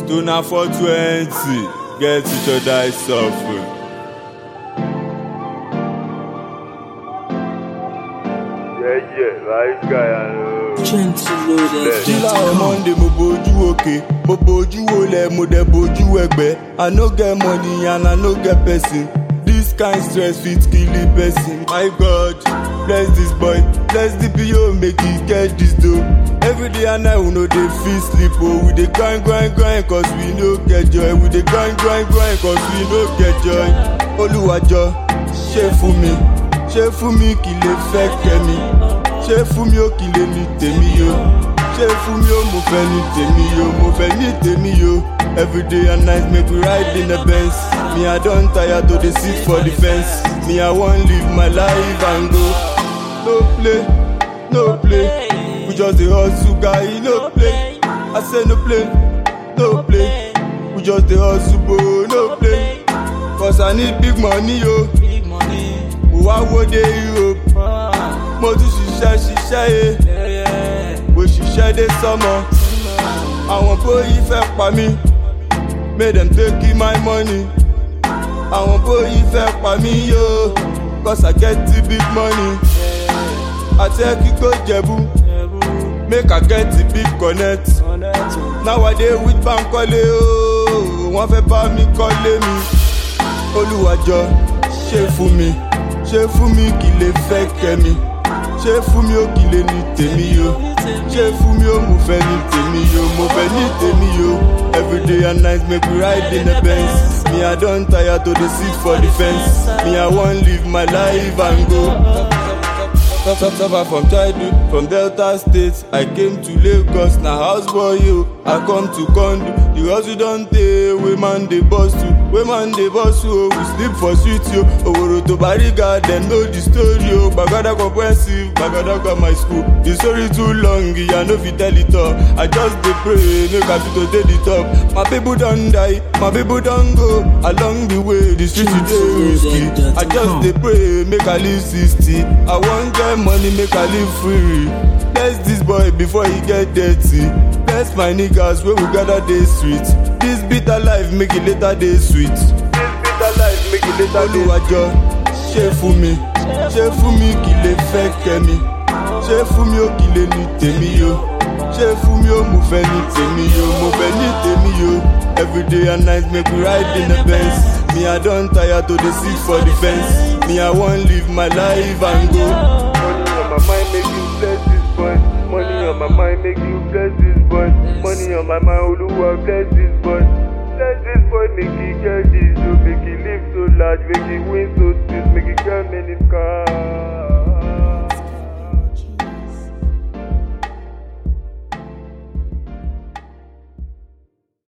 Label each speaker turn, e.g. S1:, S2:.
S1: to na for twenty get each other suffer.
S2: Yeah, yeah, right guy, I know.
S3: Gentle loaded.
S1: Killer on Monday mo bojú òkè, mo bojú olẹ̀, mo dẹ̀ bojú ẹgbẹ́. I no get money and I no get person. This kind stress fit kill a person. My God, bless this boy, bless the PO make he get this dough. Every day and night we no dey fit sleep oh, we dey grind grind grind cause we no get joy. We dey grind grind grind cause we no get joy. Olúwàjọ, ṣe fún mi, ṣe fún mi kí lè fẹ́ kẹ́mi. Ṣé fún mi ó kí lè ní tèmi yo? Ṣé fún mi ó mo fẹ́ ní tèmi yo? Mo fẹ́ ní tèmi yo. Everyday and night make we ride in the Benz. Me I don tire to dey sit for the fence. Me I wan live my life and go. No play, no play. We just dey hustle guy, no play. I say no play, no play. We just dey hustle bro, no play. Cause I need big money yo.
S3: Big money.
S1: Mo wá wo dé Europe.
S3: Ah,
S1: Mo tún ṣiṣẹ́ ṣiṣẹ́ ye.
S3: yeah, yeah.
S1: Mo ṣiṣẹ́ dé sọ́mọ. Àwọn bóyí fẹ́ pa mí. Make dem take my money. Àwọn bóyí fẹ́ pa mí yo. Cause I get the big money. Àti ẹ kíkó jẹ̀bú. Make I get the big connect. Nowadays with Bankole ooo. Wọ́n fẹ́ bá mi kọ́lé mi. Olúwàjọ ṣe fún mi. Ṣé fún mi kì lè fẹ́ kẹ́mi. Ṣé fún mi ó kì lè ní tèmi yo. Ṣé fún mi ó mo fẹ́ ní tèmi yo. Mo fẹ́ ní tèmi yo. Everyday and night make we ride in the Benz. Me I don tire to dey sit for the fence. Me I wan live my life and go. Top top suffer from childhood from Delta State. I came to Lagos na house boy yo. I come to condo. The hustle don tey wey man dey boss to. Wey man dey boss o. We sleep for street yo. Oworo to Bariga dem know the story o. Gbagada comprehensive, Gbagada grammar school. The story too long, I no fit tell it all. I just dey pray make I fit to dey the top. My people don die, my people don go. Along the way, the street e dey risky. I just dey pray make I live sixty. I wan get money make I live free. Bless this boy before he get dirty. Bless my niggas wey we gather dey street. This bitter life make e later dey sweet. This bitter life make e later dey Olúwàjọ ṣe fún mi, ṣe fún mi kí lè fẹ́ kẹ́mi. Ṣé fún mi ó kí lè ní tèmi yo? Ṣé fún mi ó mo fẹ́ ní tèmi yo? Mo fẹ́ ní tèmi yo. Everyday and night make we ride in the Benz. Me I don tire to dey sit for the fence. Me I wan live my life and go.
S2: Money on my mind, make you bless this boy. Money on my mind, make you bless this boy. Money on my mind, Oluwa bless this boy. Bless this boy, make he get this, oh, make he live so large, make he win so sweet, make he get many cars.